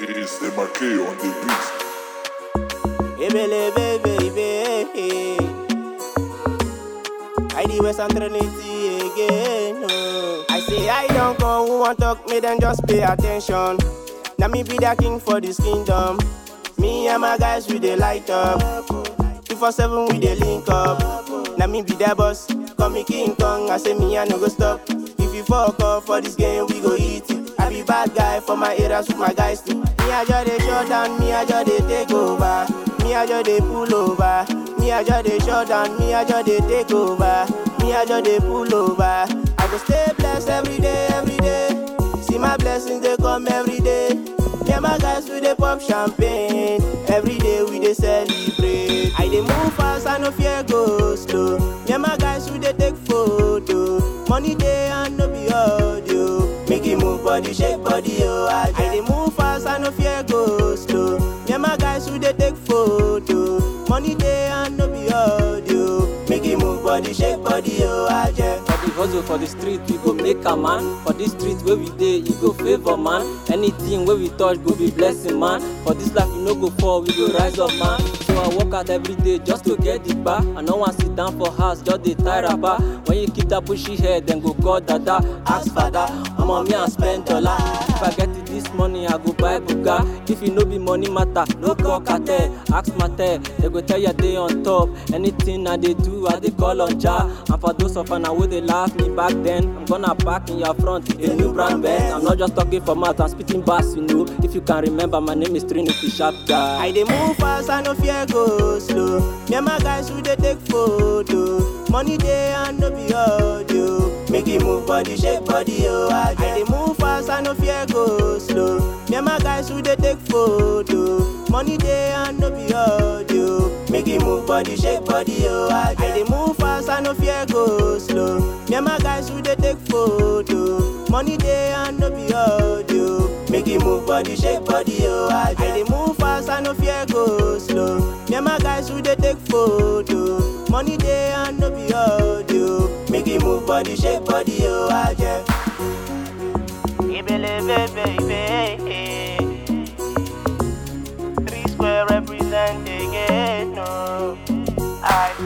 It's the Marquee on the beat. Ebele baby, I the West and Trinity again. Oh. I say I don't come, who want talk me then just pay attention. Now me be the king for this kingdom. Me and my guys we dey light up. Two for seven we dey link up. Now me be the boss, call me King Kong. I say me I no go stop. If you fuck up for this game, we go eat it. I be bad guy for my areas with my guys too. Me I just dey shut down, me I just dey take over. Me I just dey pull over. Me I just dey shut down, me I just dey take over. Me I just dey pull over. I go stay blessed every day, every day. See my blessings they come every day. Me and my guys we dey pop champagne. Every day we dey celebrate. I dey move fast, I no fear go slow. Me and my guys we dey take photo. Money day and no be audio. Make it move body, shake body, oh. I dey move fast, I no fear go slow. Me and my guys we dey take photo. Money day and no be audio. Make it move body, shake body, oh. I just For the hustle for the street, we go make a man. For this street where we dey, you go favor man. Anything where we touch go be blessing man. For this life we no go fall, we go rise up man. So I work out every day just to get the bar. I no want sit down for house, just dey tie rubber. When you keep that pushy head, then go call dada, ask father. I'm on me and spend dollar. If I get it this money, I go buy Buga. If you no be money matter, no call cartel. Ask matter, they go tell you they on top. Anything I they do, I they call on Jah. And for those of you who they laugh me back then, I'm gonna park in your front with a new brand Benz. I'm not just talking for mouth, I'm spitting bass, you know. If you can remember, my name is Trinity Sharp Guy. I dey move fast, I no fear go slow. Me and my guys we dey take photo. Money day and no be audio. Make it move body, shake body, oh. I dey move fast, I no fear go slow. Me and my guys we dey take photo. Money day and no be audio. Make it move body, shake body, oh. I dey move fast, I no fear go slow. Me and my guys we dey take photo. Money day and no be audio. Make it move body, shake body, oh. I dey move fast, I no fear go slow. Me and my guys we dey take photo. Money day and no be audio. Make it move body, shake body, oh. I just. Ibele baby, three square represent again, no. I